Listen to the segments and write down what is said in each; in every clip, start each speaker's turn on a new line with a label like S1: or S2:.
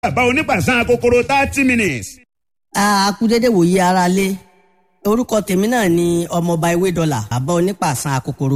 S1: bàbá onípàṣán kòkòrò thirty minutes.
S2: a kú dédé wòye ara lé orúkọ tèmi náà ni ọmọọba ewé dọ́là bàbá onípàṣán kòkòrò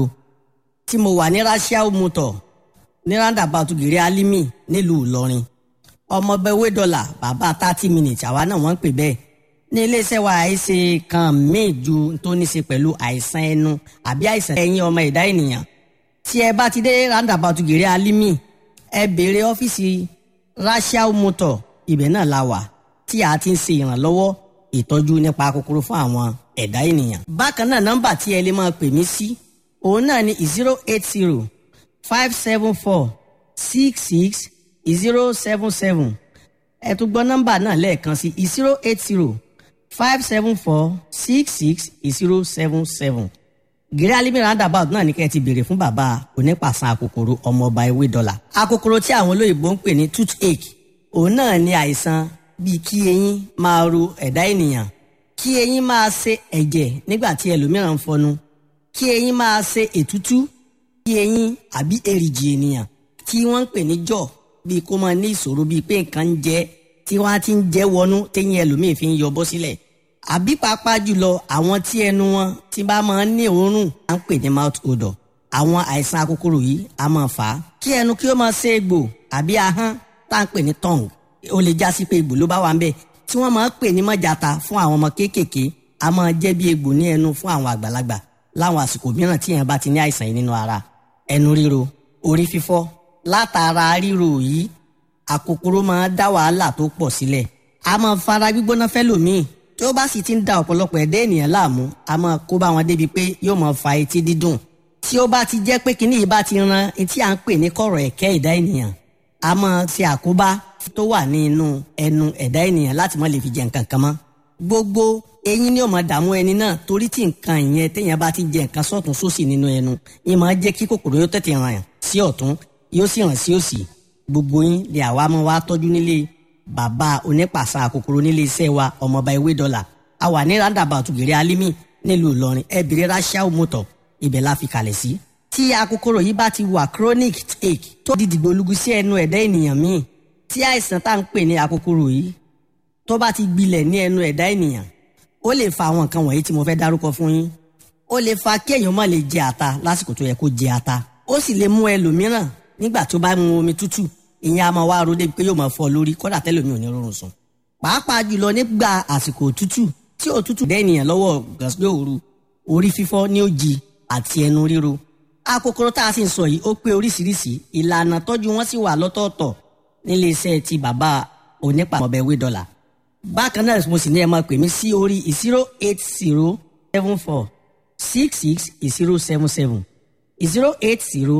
S2: tí mo wà ní rasiao motor ní roundabout gèrè alimi nílùú ìlọrin ọmọọba ewé dọ́là bàbá thirty minutes àwa náà wọ́n ń pè bẹ́ẹ̀ ní iléeṣẹ́ wa àìsè kan míì ju tó ní ṣe pẹ̀lú àìsàn ẹnu àbí àìsàn ẹ̀yìn ọmọ ẹ̀dá ènìyàn tí ẹ bá ti dé roundabout gèrè alimi ẹ béèrè ọ́fíìsì rasiao motor ibẹ̀ náà la wà tí a ti ń ṣe ìrànlọ́wọ́ ìtọ́jú nípa kòkòrò fún àwọn ẹ̀dá ènìyàn. bákan náà nọ́mbà tí ẹ lè máa pè mí sí òun náà ni zero eight zero five seven four six six zero seven seven ẹ tún gbọ́ nọ́mbà náà lẹ́ẹ̀kan sí zero eight zero five seven four six six zero seven seven gírí alimi roundabout náà ní kẹ́ ẹ ti béèrè fún bàbá onípàṣán àkòkòrò ọmọọba ewé dọ́là. àkòkòrò tí àwọn olóyìnbó ń pè ní toothache òun náà ní àìsàn bíi kí eyín máa ro ẹ̀dá ènìyàn kí eyín máa ṣe ẹ̀jẹ̀ nígbà tí ẹlòmíràn ń fọnu kí eyín máa ṣe ètútú kí eyín àbí èrìgì ènìyàn tí wọ́n ń pè ní jọ̀ bíi kó máa ní ìṣòro bíi pé nǹkan ń jẹ tí wọ́n á ti ń jẹ́ wọnú téyín ẹlòmíì fi ń yọ bọ́ sílẹ̀ àbí pàápàá jùlọ àwọn tí ẹnu wọn tí bá máa ń ní òórùn à ń pè ní mouth odor àwọn àìsàn akókòrò yìí á máa fà á kí ẹnu kí ó máa ṣe egbò àbí ahọ́n tá à ń pè ní tongue ó lè já sí pé egbò ló bá wà ń bẹ̀ tí wọ́n máa ń pè ní mọ́jàta fún àwọn ọmọ kéékèèké a máa jẹ́ bí egbò ní ẹnu fún àwọn àgbàlagbà láwọn àsìkò mìíràn tí èèyàn bá ti ní àìsàn yìí nínú ara ẹnu ríro orí fífọ́ látara ríro yìí àkókòrò máa dá wàhálà tó pọ̀ sílẹ̀ a máa fara gbígbóná fẹ́lòmíì tí ó bá sì ti ń da ọ̀pọ̀lọpọ̀ ẹ̀dá ènìyàn láàmú a máa kó bá wọn débi pé yóò máa fa etí dídùn tí ó bá ti jẹ́ pé kinní yìí bá ti ran etí à ń pè ní kọ̀rọ̀ ẹ̀kẹ́ ẹ̀dá ènìyàn a máa ṣe àkóbá tó wà ní inú ẹnu ẹ̀dá ènìyàn láti má lè fi jẹ nǹkan kan mọ́ gbogbo eyín ni ó máa dààmú ẹni náà torí tí nǹkan ìyẹn téèyàn bá ti jẹ nǹkan sọ́tún sósì nínú ẹnu yìí máa jẹ́ kí kòkòrò yóò tètè ràn sí ọ̀tún yóò sì ràn sí òsì gbogbo yín lè àwa máa wá tọ́jú nílé bàbá onípàṣà kòkòrò nílé iṣẹ́ wa ọmọọba ewé dọ́là a wà ní roundabout gèrè alimi nílùú ìlọrin ẹbìrì rasiao motor ibẹ̀ la fi kalẹ̀ sí. tí akókòrò yìí bá ti wà chronic ache tó di dìgbòlugu sí ẹnu ẹ̀dá ènìyàn míì tí àìsàn tá à ń pè ní akókòrò yìí tó bá ti gbilẹ̀ ní ẹnu ẹ̀dá ènìyàn ó lè fa àwọn nǹkan wọ̀nyí tí mo fẹ́ dárúkọ fún yín ó lè fa kí èèyàn má lè jẹ ata lásìkò tó yẹ kó jẹ ata ó sì lè mú ẹlòmíràn nígbà tó bá mu omi tútù ìyẹn a máa wá ro débi pé yóò máa fọ́ lórí kódà tẹ́lòmí ò ní rọrùn sùn pàápàá jùlọ nígbà àsìkò òtútù tí òtútù dẹ́ ènìyàn lọ́wọ́ gàsílẹ̀ òru orí fífọ́ ní òjì àti ẹnu ríro akókòrò tá a sì ń sọ yìí ó pé oríṣiríṣi ìlànà tọ́jú wọn sì wà lọ́tọ̀ọ̀tọ̀ nílé iṣẹ́ ti bàbá onípa ọbẹ̀ wé dọ́là bákan náà mo sì ní ẹ máa pè mí sí orí zero eight zero seven four six six zero seven seven zero eight zero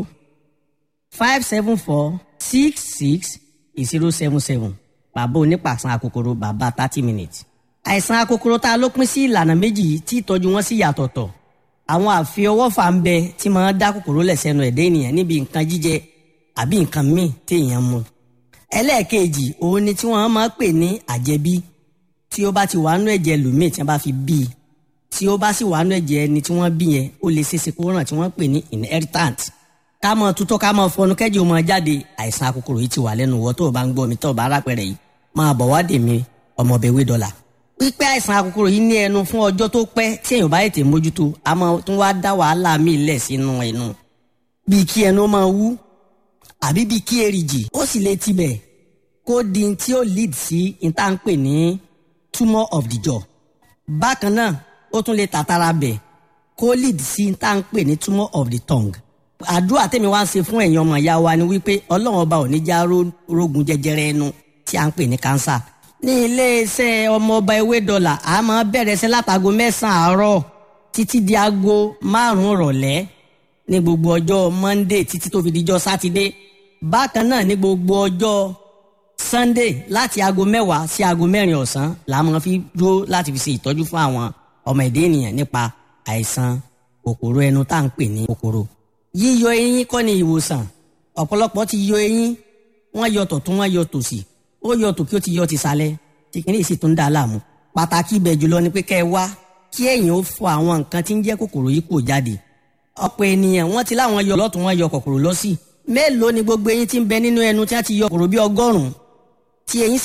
S2: five seven four six six zero seven seven bàbá onípàṣán akókòrò bàbá thirty minutes àìsàn akókòrò tá a ló pín sí ìlànà méjì yìí tí ìtọ́jú wọn sì yàtọ̀tọ̀ àwọn àfiọwọ́fà ń bẹ tí máa dá kòkòrò lẹ̀ sẹ́nu ẹ̀dá ènìyàn níbi nǹkan jíjẹ àbí nǹkan míì téèyàn mu ẹlẹ́ẹ̀kejì òun ni tí wọ́n máa pè ní àjẹbí tí ó bá ti wà nú ẹ̀jẹ̀ lòmíì tí wọ́n bá fi bí i tí ó bá sì wà nú ẹ̀jẹ̀ ẹni tí wọ́n bí yẹn ó lè ṣeéṣe kó ràn tí wọ́n pè ní inheritant ká mọ tutọ́ ká mọ fọnú kẹ́jì ó máa jáde àìsàn akókòrò yìí ti wà lẹ́nu wọ́ tó o bá ń gbọ́ mi tó o bá rápẹ̀rẹ̀ yìí máa bọ̀ wá dè mí ọmọbẹ̀wé dọ́là pípẹ́ àìsàn akókòrò yìí ní ẹnu fún ọjọ́ tó pẹ́ tí èèyàn bá ètè mójútó a máa tún wá dá wàhálà míì lẹ̀ sínú ẹnu bíi kí ẹnu máa wú àbí bíi kí èrìgì ó sì lè tibẹ̀ kó di tí ó lead sí ìtànpè ní tumor of the jaw bákan náà ó tún lè tàtàrà bẹ̀ kó lead sí ìtànpè ní tumor of the tongue àdúrà tèmi wá ń ṣe fún ẹ̀yin ọmọ ìyá wa ni wípé ọlọ́run ọba ò ní já rógun jẹjẹrẹ ẹnu tí a ń pè ní cancer ní iléeṣẹ́ ọmọọba ewé dọ́là a máa bẹ̀rẹ̀ sí látago mẹ́sàn-án àárọ̀ títí di aago márùn-ún rọ̀lẹ́ ní gbogbo ọjọ́ monday títí tó fi dijọ́ sátidé bákan náà ní gbogbo ọjọ́ sunday láti aago mẹ́wàá sí aago mẹ́rin ọ̀sán la máa fi dúró láti fi ṣe ìtọ́jú fún àwọn ọmọ ẹ̀dá ènìyàn nípa àìsàn kòkòrò ẹnu tá à ń pè ní kòkòrò yíyọ eyín kọ́ ni ìwòsàn ọ̀pọ̀lọpọ̀ ti yọ eyín wọ́n yọ tọ̀tún wọ́n yọ tòsì ó yọ tòkí ó ti yọ ti sálẹ̀ tí kìíní sì tún dá láàmú pàtàkì ibẹ̀ jùlọ ni pé kẹ́ ẹ wá kí ẹ̀yin ó fọ àwọn nǹkan tí ń jẹ́ kòkòrò yìí kò jáde ọ̀pọ̀ ènìyàn wọ́n ti láwọn yọ lọ́tún wọ́n yọ kòkòrò lọ́sì mélòó ni gbogbo eyín tí ń bẹ nínú ẹnu tí wọ́n ti yọ kòkòrò bí ọgọ́rùn-ún tí eyín